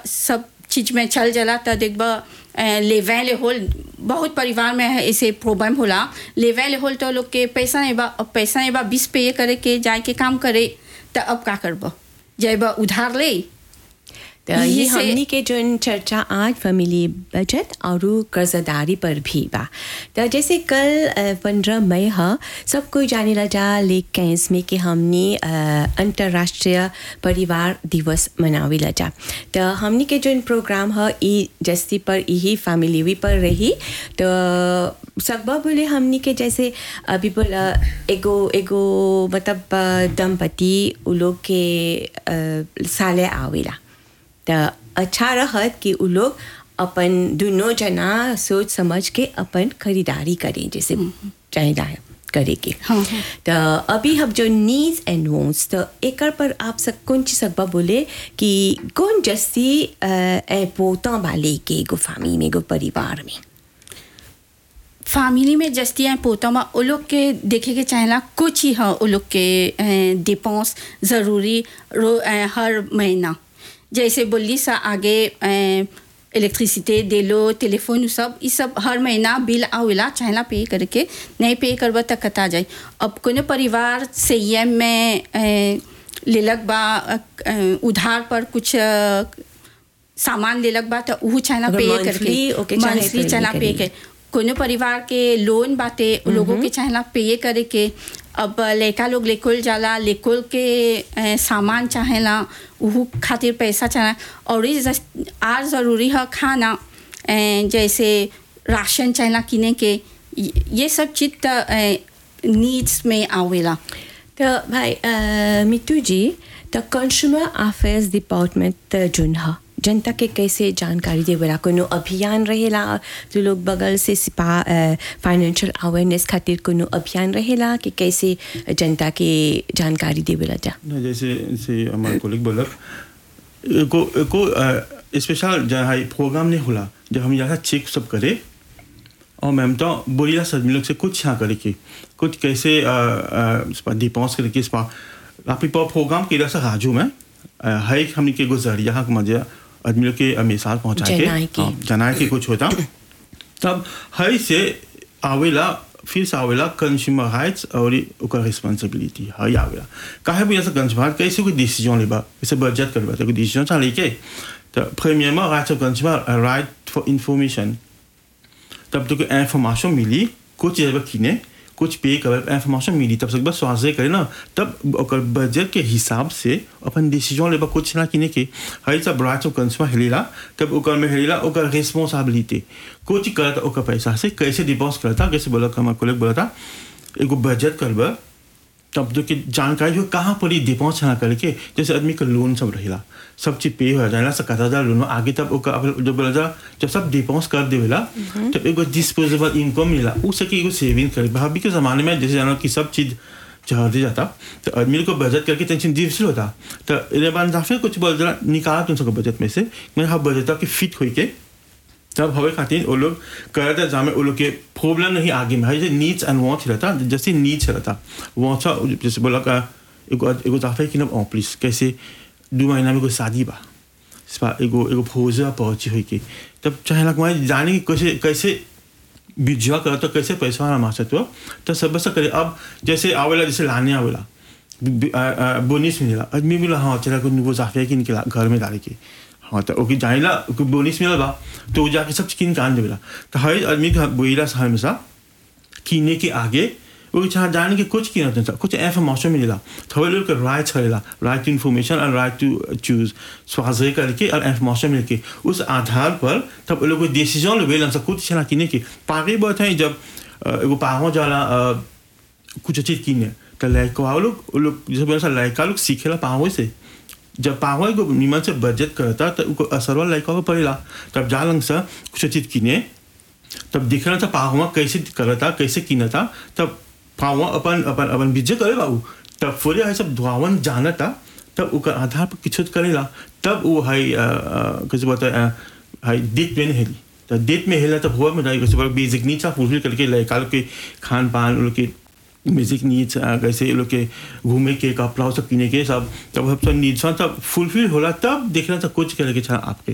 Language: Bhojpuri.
सब चीज में चल जाला त देखबा लेवे ले होल बहुत परिवार में है ऐसे प्रॉब्लम होला लेवे ले होल तो लोग के पैसा नहीं बा अब पैसा नहीं बा बीस पे करे के जाए के काम करे त अब का करबा जाए उधार ले तो ये यही से- हमनी के जो चर्चा आज फैमिली बजट और कर्जदारी पर भी बा तो जैसे कल पंद्रह मई ह सब कोई जाने ला जा लेक कैंस में कि हमनी अ, अंतर्राष्ट्रीय परिवार दिवस मनावे ला जा तो हमनी के जो प्रोग्राम ह ई जस्ती पर यही फैमिली भी पर रही तो सकबा बोले हमनी के जैसे अभी बोला एगो एगो मतलब अ, दंपति उ लोग के अ, साले आवेला त अच्छा रहत कि उ लोग अपन दोनों जना सोच समझ के अपन खरीदारी करें जैसे चाहिए करे के हाँ, हाँ। तो अभी हम जो नीड्स एंड वॉन्ट्स तो एकर पर आप सब कौन चीज सकबा बोले कि कौन जस्ती पोता वाले के एगो फैमिली में एगो परिवार में फैमिली में जस्ती हैं पोता में वो लोग के देखे के चाहेला कुछ ही है वो लोग के डिपोस ज़रूरी रो अ, हर महीना जैसे बोली सा आगे इलेक्ट्रिसिटी दे लो टेलीफोन उ सब ये सब हर महीना बिल आवेला चाहेला पे करके नहीं पे करबा तक कता जाए अब कोनो परिवार संयम में अ, लेलक बा अ, अ, उधार पर कुछ अ, सामान लेलक बा तो ऊ चाहेला अगर पे monthly करके ओके चाहे मंथली तो चाहेला ये पे करी। के कोनो परिवार के लोन बाटे उ लोगों के चाहेला पे करे के अब लड़का लोग लेकोल जाला लेकोल के अ, सामान चाहेला उहू खातिर पैसा चाहेला और ई जस- आर ज़रूरी है खाना अ, जैसे राशन चाहेला किने के ये- ये सब चीज त नीड्स में आवेला तो भाई अ, मिट्टू जी तो कंज्यूमर अफेयर्स डिपार्टमेंट जोन ह जनता के कैसे जानकारी देवेला कोनो अभियान रहेला जो लोग बगल से सिपा फाइनेंशियल अवेयरनेस खातिर कोनो अभियान रहेला कि कैसे जनता के जानकारी देवेला जा ना जैसे जैसे हमारे कोलिक बोलक एको एको स्पेशल जहाँ प्रोग्राम नहीं होला जब हम यहाँ चेक सब करे और मैम तो बोलिया सदमी लोग से कुछ यहाँ करे की कुछ कैसे डिपॉन्स करे की इस पर आप प्रोग्राम के से राजू में है एक हमने के गुजरिया हक मजे आदमी लोग के मिसाल पहुँचा के जनाए के। हाँ, जनाए के कुछ होता तब है से आवेला फिर से आवेला कंज्यूमर राइट्स और ओकर रिस्पांसिबिलिटी है आवेला काहे भी ऐसा कंज्यूमर कैसे कोई डिसीजन लेबा कैसे बजट करबा तो कोई डिसीजन चा लेके तो प्रीमियरमें rights of consumer right for information तब तो इंफॉर्मेशन मिली कुछ जब किने कुछ पे कर इंफॉर्मेशन मिली तब सब स्वास्थ्य करे ना तब ओकर बजट के हिसाब से अपन डिसीजन लेबा कुछ ना किने के हई सब राइट्स ऑफ कंज्यूमर हेलेला तब ओकर में हेलेला ओकर रिस्पांसिबिलिटी कुछ करता ओकर पैसा से कैसे डिपॉजिट करता कैसे बोला हमारे कोलेग बोला था एगो बजट करबा तब जो कि जानकारी हो कहाँ पर डिपॉजिट ना करके जैसे आदमी का लोन सब रहेला सब चीज पे हो जाएला सकता हजार लोन आगे तब ओकर अब जब बोला जा जब सब डिपॉजिट कर देवेला तब एगो डिस्पोजेबल इनकम मिला उ सके एगो सेविंग करे भाभी के जमाने में जैसे जानो कि सब चीज चढ़ दे जाता तो आदमी को बजट करके टेंशन डिफिसिल होता तो इधर बाद जाफे कुछ बोल जरा निकाला तुम सबको बजट में से मैं हाँ बजट के फिट होई के तब हवे खातिर वो लोग करते जामे वो लोग के प्रॉब्लम नहीं आगे में है जैसे नीड्स एंड वांट्स रहता जैसे नीड्स रहता वांट्स जैसे बोला का एगो एगो जाफे कि ना प्लीज कैसे दो महीना में कोई शादी बा इस बार एगो एगो फौजा पहुंची हुई के तब चाहे लग मैं जाने की कैसे कैसे बिजवा करा तो कैसे पैसा वाला मार सकते हो तो सब से करे अब जैसे आवेला जैसे लाने आवेला बोनिस मिलेला आदमी बोला हाँ चला को वो जाफे की निकला घर में डाले के हाँ तो ओके जाइला ओके बोनिस मिलल बा तो वो जाके सब किन कान देवेला तो हर आदमी का बोइला हमेशा कीने के आगे वो चाह जाने के कुछ किना था कुछ इंफॉर्मेशन मिलेला थोड़े लोग का राइट छड़ेला राइट टू इन्फॉर्मेशन और राइट टू चूज स्वास्थ्य करके और इंफॉर्मेशन मिलके उस आधार पर तब वो लोग को डिसीजन लेवे सब कुछ चला किने के पागे बहुत है जब अ, एगो पागो जाला अ, कुछ चीज किने तो लड़का वो लोग वो लोग जैसे बोला लड़का लोग सीखेला पागो से जब पागो को निमन से बजट करता तो उनको असर वाला लड़का को पड़ेला तब जा लंग से कुछ चीज किने तब दिखना था पाहुआ कैसे करता कैसे किनता तब पाहुआ अपन अपन अपन बिजे करे बाबू तब फोरे है सब धुआवन जानता तब ओकर आधार पर किछु करेला तब वो है अ, अ, कैसे बोलता है अ, है डेट में हेली तो डेट में हेला तब हुआ में जाए कैसे बेसिक नीड्स फुलफिल करके लड़का लोग के खान पान उन लोग के बेसिक नीड्स कैसे ये लोग के घूमे के कपड़ा सब किने के सब तब सब नीड्स सब फुलफिल होला तब देखना था कुछ करे के छा आपके